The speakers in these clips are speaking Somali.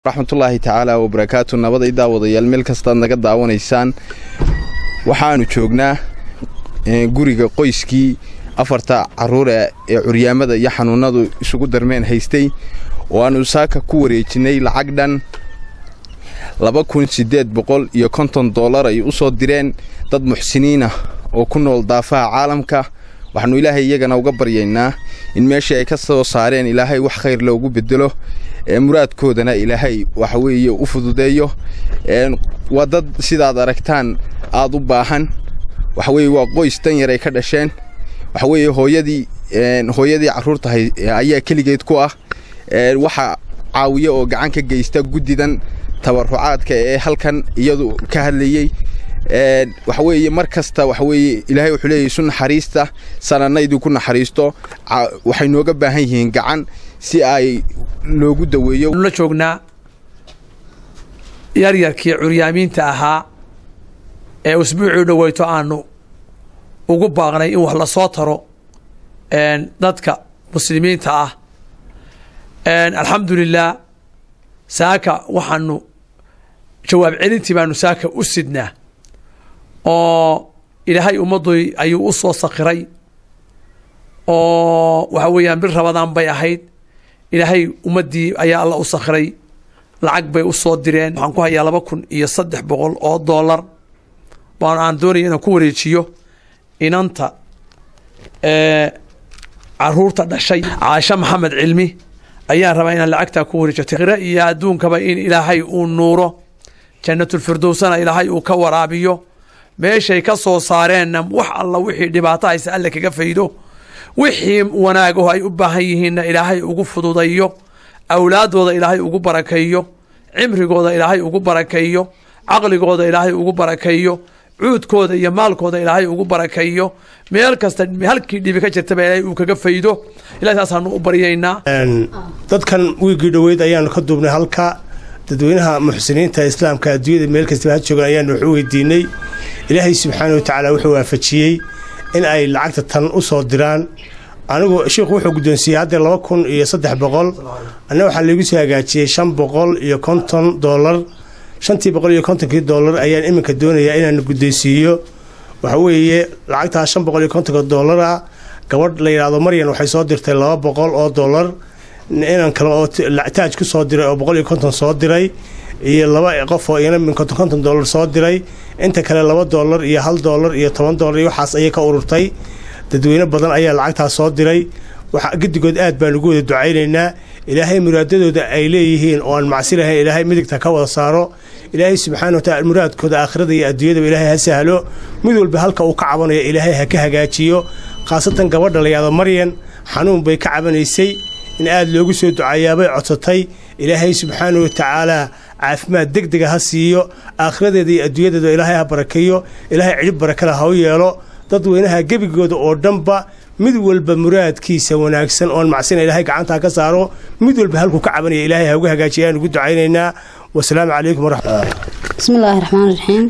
raxmatullaahi tacaala wabarakaatu nabada i daawadayaal meel kastaad naga daawanaysaan waxaanu joognaa guriga qoyskii afarta carruure ee curyaamada iyo xanuunnadu isugu darmeen haystay oo aanu saaka ku wareejinay lacag dhan laba kun siddeed boqol iyo konton dollar ay u soo direen dad muxsiniinah oo ku nool daafaha caalamka waxaanu ilaahay iyagana uga baryaynaa in meeshii ay ka soo saareen ilaahay wax khayr loogu bedelo muraadkoodana ilaahay waxa weeye u fududeeyo waa dad sidaad aragtaan aad u baahan waxa weeye waa qoys dan yar ay ka dhasheen waxa weeye hooyadii hooyadii carruurta ayaa keligeed ku ah waxa caawiya oo gacan ka geysta guddidan tabarucaadka ee halkan iyadu ka hadlayey waxa weeye mar kasta waxa weeye ilaahay wuxuu leeyahy isu naxariista sananaydii ku naxariisto waxay nooga baahan yihiin gacan si ay loogu daweeyo la joognaa yaryarkii curyaamiinta ahaa ee usbuucii dhoweyto aanu ugu baaqnay in wax lasoo taro dadka muslimiinta ah alxamdulilah saaka waxaanu jawaab celintii baanu saaka u sidnaa oo ilaahay ummaddu ayuu u soo sakiray oo waxa weeyaan bil rabadaan bay ahayd ilaahay ummaddii ayaa alla u sakhiray lacag bay u soo direen waxaan ku hayaa laba kun iyo saddex boqol oo dollar baan aan doonaya inaan ku wareejiyo inanta caruurta dhashay caasho maxamed cilmi ayaan rabaa inaan lacagtaa ku wareejiyo khira iyo adduunkaba in ilaahay uu nuuro jannatulfirdowsana ilaahay uu ka waraabiyo meeshay ka soo saareenna wax alla wixii dhibaato hayse alle kaga faydo wixii wanaagaho ay u baahan yihiinna ilaahay ugu fududayo awlaadooda ilaahay ugu barakeeyo cimrigooda ilaahay ugu barakeeyo caqligooda ilaahay ugu barakeeyo cuudkooda iyo maalkooda ilaahay ugu barakeeyo meel kasta halkii dhibi ka jirtaba ilaahay uu kaga faydo ilahay saasaanu u baryaynaa dadkan wiigii dhoweyd ayaanu ka duubnay halka dadweynaha muxsiniinta islaamka adduunyada meel kastaba ha joogan ayaanu wax u weydiinay ilaahay subxaana wa tacaala wuxuu waafajiyey in ay lacagta tan u soo diraan anigu sheikhu wuxuu guddoonsiiyey haddee laba kun iyo saddex boqol anna waxaa laigu soo hagaajiyey shan boqol iyo konton dollar shantii boqol iyo kontonkii dollar ayaan iminka doonayaa inaan guddoonsiiyo waxa weeye lacagtaas shan boqol iyo kontonka dollara gabadh la yidhaahdo maryan waxay soo dirtay laba boqol oo dollar inan kale oo taaj ku soo diray oo boqol iyo konton soo diray iyo laba qof oo iyana min konton konton dollar soo diray inta kale laba dollar iyo hal dollar iyo toban dollar iyo waxaas ayay ka ururtay dadweyne badan ayaa lacagtaas soo diray waxa gedigood aad baan ugu wada ducaynaynaa ilaahay muraadadooda ay leeyihiin oo aan macsi lahayn ilaahay midigta ka wada saaro ilaahay subxaana wataala muraadkooda aakhirada iyo adduunyadaba ilaahay ha sahlo mid walba halka uu ka cabanayo ilaahay ha ka hagaajiyo khaasatan gabadha la yahdo maryan xanuun bay ka cabanaysay in aada loogu soo ducayaabay codsatay ilaahay subxaana wa tacaalaa caafimaad deg dega ha siiyo aakhiradeeda iyo adduunyadeeda ilaahay ha barakeeyo ilaahay cidhib barakada ha u yeelo dadweynaha gebigooda oo dhanba mid walba muraadkiisa wanaagsan oon macsina ilaahay gacantaa ka saaro mid walba halkuu ka cabanaya ilaahay ha uga hagaajiya ayaan ugu ducaynaynaa wasalaamu calaykum waraxmat bismillaahi raxmaan raxiim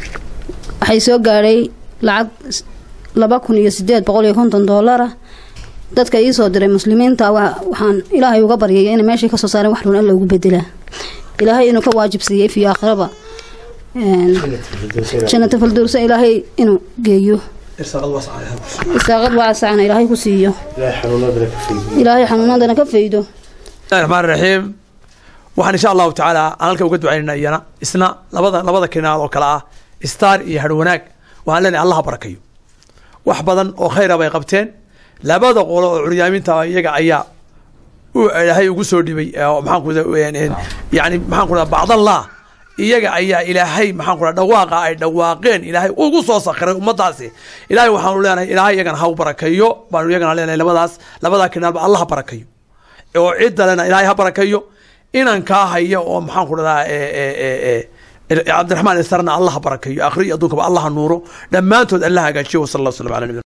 waxay soo gaadhay lacag laba kun iyo sideed boqol iyo konton doolara dadka ii soo diray muslimiinta waxaan ilaahay uga baryaya inay meeshay kasoo saareen wax run alla ugu bedelaa ilaahay inuu ka waajibsiiyey fii aakhiraba jannata falduursa ilaahay inuu geeyo isaaqad waasacana ilaahay ku siiyo ilaahay xanuunadana ka faydo bismillahi raxmaan raxiim waxaan insha allahu tacaala aan halka uga ducaynana iyana isna labada labada kinaal oo kale ah star iyo harwanaag waxaan leenahay allah ha barakayo wax badan oo khayra bay qabteen labada qolo oo curyaaminta iyaga ayaa ilaahay ugu soo dhibay maxaan ku yani maxaan ku bacdallah iyaga ayaa ilaahay maxaan ku dhawaaqa ay dhawaaqeen ilaahay ugu soo sakhiray ummadaasi ilaahay waxaanu leenahay ilaahay iyagana ha u barakeeyo baanu iyagana leenahay labadaas labadaa kinaalba allah ha barakayo oo cidda lena ilaahay ha barakayo inankaa haya oo maxaan ku dhadaa cabdiraxmaan isarna allah ha barakayo akhri iyo adduunkaba allah ha nuuro dhammaantood allah hagaajiyo wasala allah wasalam ala nabi